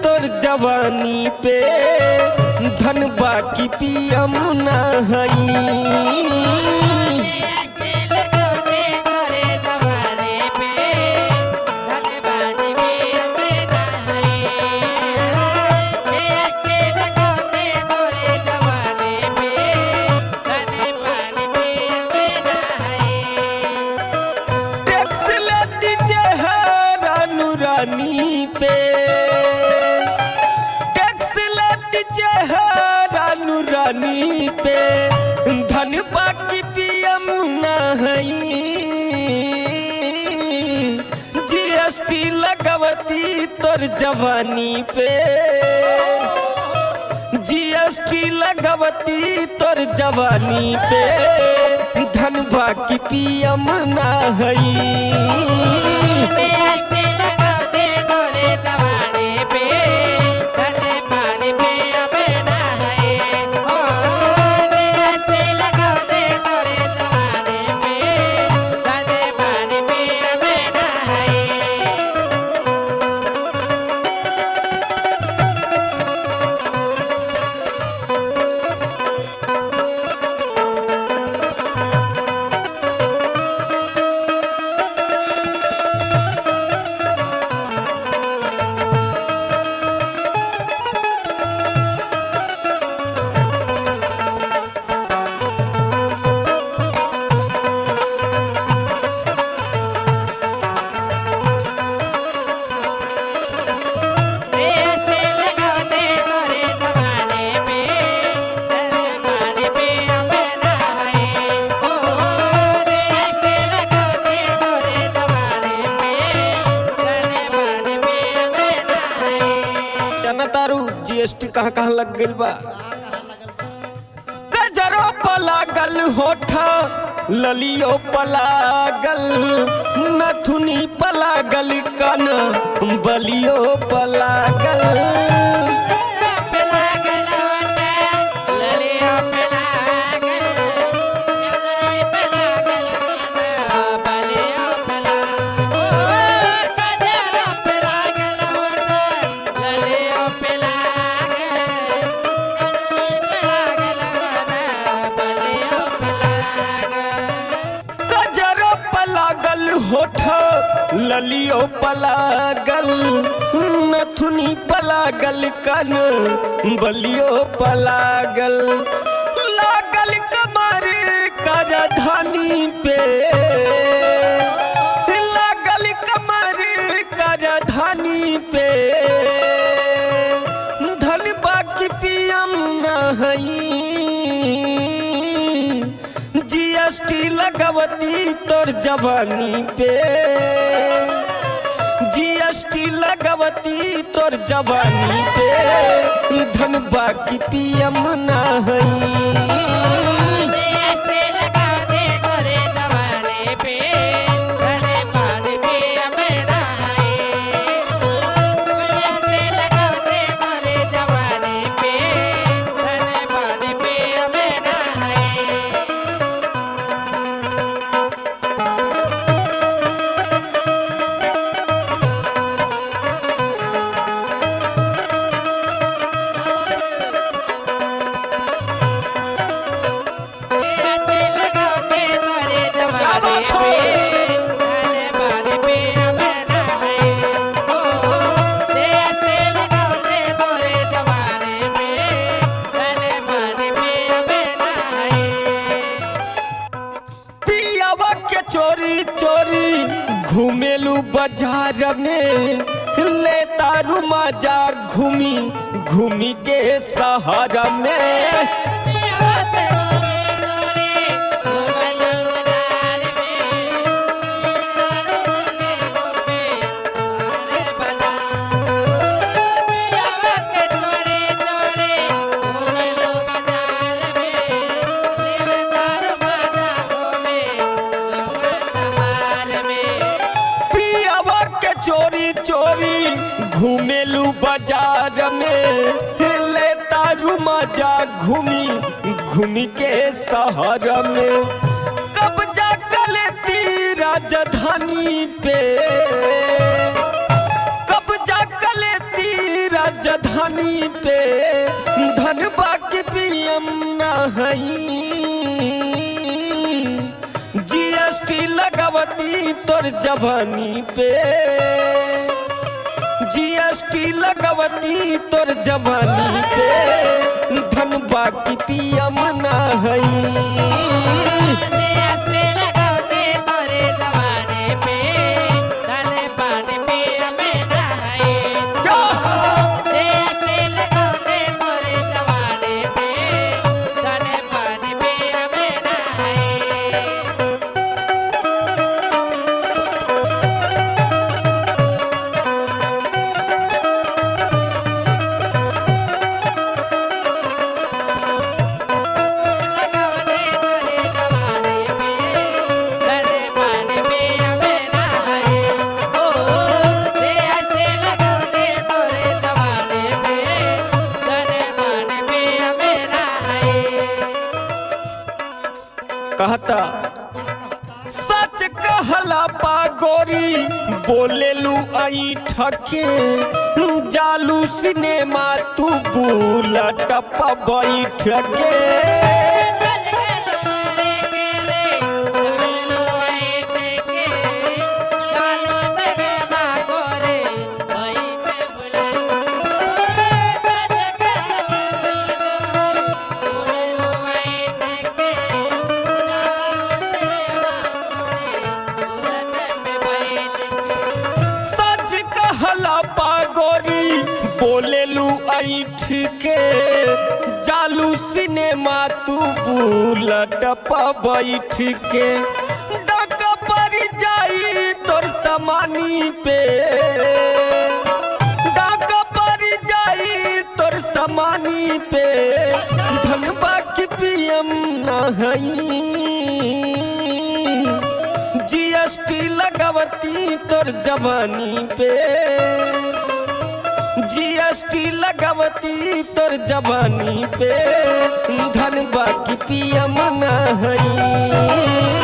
तोर जवानी पे धन बाकी पियम ना हई टैक्स लेती रानू रानी पे टैक्स लेती रानू रानी पे धन बाकी पियम नहीं जीएसटी लगवती तोर जवानी पे जीएसटी लगवती तोर जवानी पे धन बाकी पियम ना हई जाना तारू जीएसटी कहाँ कहाँ लग गइल बा गजरो पलागल होठ ललियो पलागल नथुनी पलागल कन बलियो पलागल गजरो पलागल होठ ललियो पलागल नथुनी पलागल कन बलियो पलागल लागल कमर कर धनी पे लागल कमर कर धनी पे धन बाकी पियम नहीं जीएसटी लगवती तोर जवानी पे जीएसटी लगवती तोर जवानी पे धन बाकी पियम नहीं पियावा के चोरी चोरी घूमेलू बाजार में ले तारू मजा घूमी घूमी के सहारा में पियावा के चोरी चोरी घूमेलू बाजार में ले तारू मजा घूमी घूमी के सहारा में कब्जा कर लेती राजधानी पे कब्जा कर लेती राज लगवती तोर जवानी पे जीएसटी लगवती तोर जवानी पे धन बाकी पियम ना हई कहता सच कहला पा गोरी बोलेलू आई ठके जालू सिनेमा तू बुलट पा बैठके सच कहला पा गोरी बोलेलू ऐठ के जालू सिनेमा तू बुलट पा बैठ के डक पर जाई तोर समानी पे डक पर जाई तोर समानी पे धनबा की पियम ना हई जीएसटी लगवती तोर जवानी पे जीएसटी लगवती तोर जवानी पे धन बाकी पियम ना हई